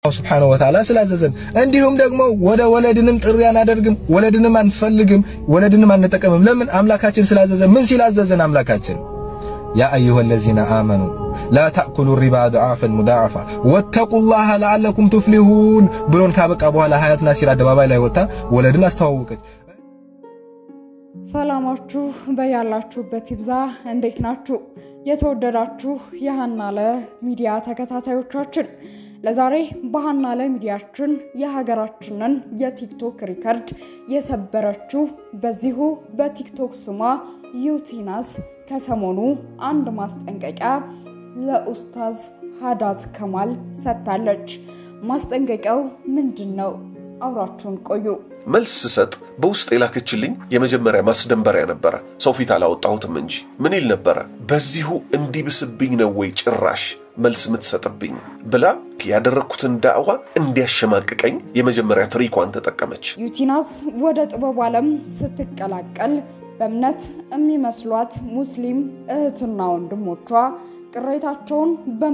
ስብሓነሁ ወተዓላ ስላዘዘን እንዲሁም ደግሞ ወደ ወለድንም ጥሪ አናደርግም፣ ወለድንም አንፈልግም፣ ወለድንም አንጠቀምም። ለምን? አምላካችን ስላዘዘን። ምን ሲላዘዘን አምላካችን ያ አዩሃ ለዚነ አመኑ ላ ተእኩሉ ሪባ ዱዓፈን ሙዳዓፋ ወተቁላህ ለዓለኩም ቱፍሊሁን ብሎን ካበቃ በኋላ ሀያት ናሲር አደባባይ ላይ ወጥታ ወለድን አስተዋወቀች። ሰላማችሁ በያላችሁበት ይብዛ። እንዴት ናችሁ? የተወደዳችሁ የሃናለ ሚዲያ ተከታታዮቻችን ለዛሬ በሃናለ ሚዲያችን የሀገራችንን የቲክቶክ ሪከርድ የሰበረችው በዚሁ በቲክቶክ ስሟ ዩቲናስ ከሰሞኑ አንድ ማስጠንቀቂያ ለኡስታዝ ሀዳት ከማል ሰጥታለች። ማስጠንቀቂያው ምንድን ነው? አብራችሁን ቆዩ። መልስ ስሰጥ በውስጥ የላከችልኝ የመጀመሪያ ማስደንበሪያ ነበረ። ሰው ፊት አላወጣሁትም እንጂ ምን ይል ነበረ? በዚሁ እንዲብስብኝ ነው ወይ ጭራሽ መልስ የምትሰጥብኝ ብላ ያደረግኩትን ዳዕዋ እንዲያሸማቅቀኝ የመጀመሪያ ትሪኳን ተጠቀመች። ዩቲናስ ወደ ጥበብ ዓለም ስትቀላቀል በእምነት የሚመስሏት ሙስሊም እህትና ወንድሞቿ ቅሬታቸውን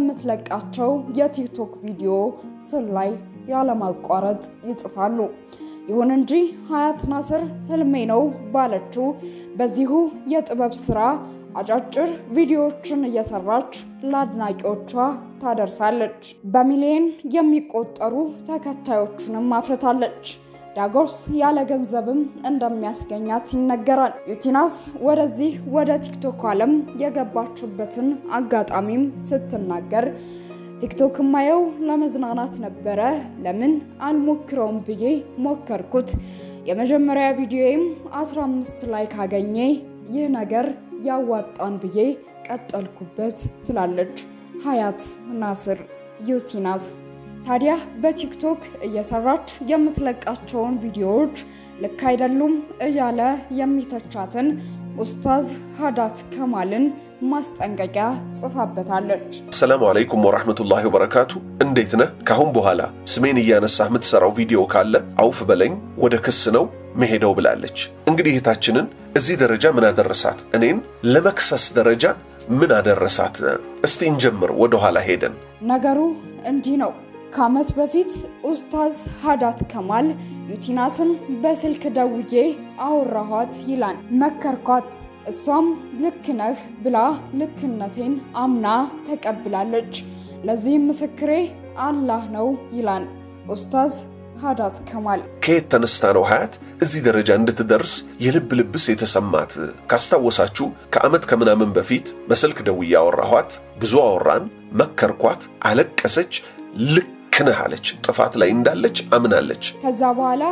በምትለቃቸው የቲክቶክ ቪዲዮ ስር ላይ ያለማቋረጥ ይጽፋሉ። ይሁን እንጂ ሀያት ናስር ህልሜ ነው ባለችው በዚሁ የጥበብ ስራ አጫጭር ቪዲዮዎችን እየሰራች ለአድናቂዎቿ ታደርሳለች። በሚሊዮን የሚቆጠሩ ተከታዮችንም አፍርታለች። ዳጎስ ያለ ገንዘብም እንደሚያስገኛት ይነገራል። ዩቲናስ ወደዚህ ወደ ቲክቶክ ዓለም የገባችበትን አጋጣሚም ስትናገር ቲክቶክ ማየው ለመዝናናት ነበረ፣ ለምን አልሞክረውም ብዬ ሞከርኩት። የመጀመሪያ ቪዲዮዬም 15 ላይ ካገኘ ይህ ነገር ያዋጣን ብዬ ቀጠልኩበት ትላለች ሀያት ናስር ዩቲናስ። ታዲያ በቲክቶክ እየሰራች የምትለቃቸውን ቪዲዮዎች ልክ አይደሉም እያለ የሚተቻትን ኡስታዝ ሀዳት ከማልን ማስጠንቀቂያ ጽፋበታለች። ሰላሙ አለይኩም ወራህመቱላሂ ወበረካቱ። እንዴት ነህ? ካሁን በኋላ ስሜን እያነሳህ የምትሰራው ቪዲዮ ካለ አውፍ በለኝ፣ ወደ ክስ ነው መሄደው ብላለች። እንግዲህ እህታችንን እዚህ ደረጃ ምን አደረሳት? እኔን ለመክሰስ ደረጃ ምን አደረሳት? እስቲ እንጀምር ወደ ኋላ ሄደን። ነገሩ እንዲህ ነው። ከዓመት በፊት ኡስታዝ ሀዳት ከማል ዩቲናስን በስልክ ደውዬ አወራኋት ይላል። መከርኳት እሷም ልክ ነህ ብላ ልክነቴን አምና ተቀብላለች። ለዚህም ምስክሬ አላህ ነው ይላል ኡስታዝ ሀዳት ከማል። ከየት ተነስታ ነው ሀያት እዚህ ደረጃ እንድትደርስ የልብ ልብስ የተሰማት? ካስታወሳችሁ ከዓመት ከምናምን በፊት በስልክ ደውዬ አወራኋት፣ ብዙ አወራን፣ መከርኳት፣ አለቀሰች፣ ልክ ነህ አለች። ጥፋት ላይ እንዳለች አምናለች። ከዛ በኋላ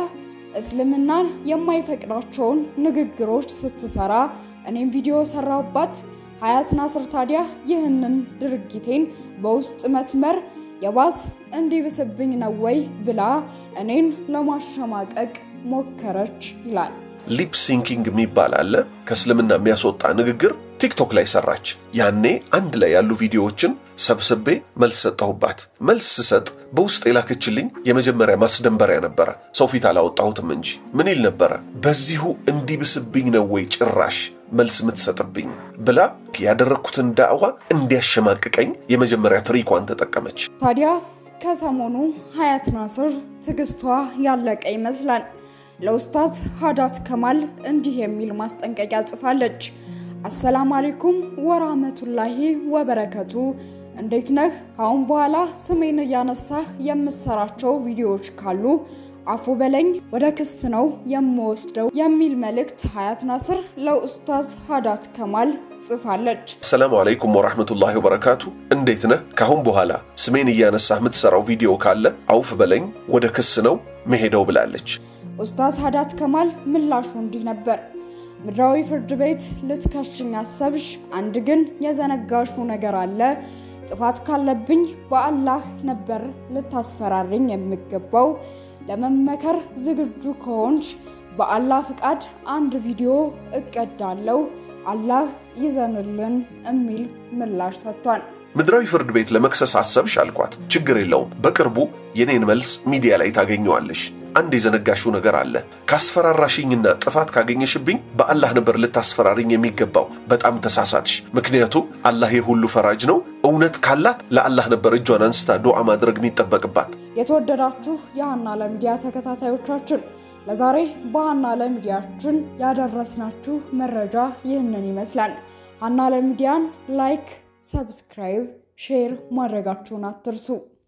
እስልምናን የማይፈቅዳቸውን ንግግሮች ስትሰራ እኔም ቪዲዮ ሰራሁባት። ሀያት ናስር ታዲያ ይህንን ድርጊቴን በውስጥ መስመር የባስ እንዲብስብኝ ነው ወይ ብላ እኔን ለማሸማቀቅ ሞከረች ይላል። ሊፕ ሲንኪንግ የሚባል አለ። ከእስልምና የሚያስወጣ ንግግር ቲክቶክ ላይ ሰራች። ያኔ አንድ ላይ ያሉ ቪዲዮዎችን ሰብስቤ መልስ ሰጠሁባት። መልስ ስሰጥ በውስጥ የላከችልኝ የመጀመሪያ ማስደንበሪያ ነበረ። ሰው ፊት አላወጣሁትም እንጂ ምን ይል ነበረ? በዚሁ እንዲብስብኝ ነው ወይ ጭራሽ መልስ የምትሰጥብኝ ብላ ያደረግኩትን ዳዕዋ እንዲያሸማቅቀኝ የመጀመሪያ ትሪኳን ተጠቀመች። ታዲያ ከሰሞኑ ሀያት ናስር ትዕግስቷ ያለቀ ይመስላል። ለኡስታዝ ሀዳት ከማል እንዲህ የሚል ማስጠንቀቂያ ጽፋለች። አሰላሙ አለይኩም ወራህመቱላሂ ወበረከቱ። እንዴት ነህ? ካሁን በኋላ ስሜን እያነሳህ የምሰራቸው ቪዲዮዎች ካሉ አፉ በለኝ፣ ወደ ክስ ነው የምወስደው የሚል መልእክት ሀያት ናስር ለኡስታዝ ሀዳት ከማል ጽፋለች። ሰላሙ አለይኩም ወራህመቱላሂ ወበረካቱ። እንዴት ነህ? ካሁን በኋላ ስሜን እያነሳህ የምትሰራው ቪዲዮ ካለ አውፍ በለኝ፣ ወደ ክስ ነው መሄደው ብላለች። ኡስታዝ ሀዳት ከማል ምላሹ እንዲህ ነበር። ምድራዊ ፍርድ ቤት ልትከሽኝ አሰብሽ፣ አንድ ግን የዘነጋሽው ነገር አለ። ጥፋት ካለብኝ በአላህ ነበር ልታስፈራርኝ የሚገባው። ለመመከር ዝግጁ ከሆንሽ በአላህ ፍቃድ አንድ ቪዲዮ እቀዳለሁ፣ አላህ ይዘንልን የሚል ምላሽ ሰጥቷል። ምድራዊ ፍርድ ቤት ለመክሰስ አሰብሽ አልኳት። ችግር የለውም በቅርቡ የኔን መልስ ሚዲያ ላይ ታገኘዋለሽ። አንድ የዘነጋሽው ነገር አለ። ካስፈራራሽኝና ጥፋት ካገኘሽብኝ በአላህ ነበር ልታስፈራሪኝ የሚገባው። በጣም ተሳሳትሽ። ምክንያቱም አላህ የሁሉ ፈራጅ ነው። እውነት ካላት ለአላህ ነበር እጇን አንስታ ዱዓ ማድረግ የሚጠበቅባት። የተወደዳችሁ የሀና ለሚዲያ ተከታታዮቻችን ለዛሬ በሀና ለሚዲያችን ያደረስናችሁ መረጃ ይህንን ይመስላል። ሀና ለሚዲያን ላይክ፣ ሰብስክራይብ፣ ሼር ማድረጋችሁን አትርሱ።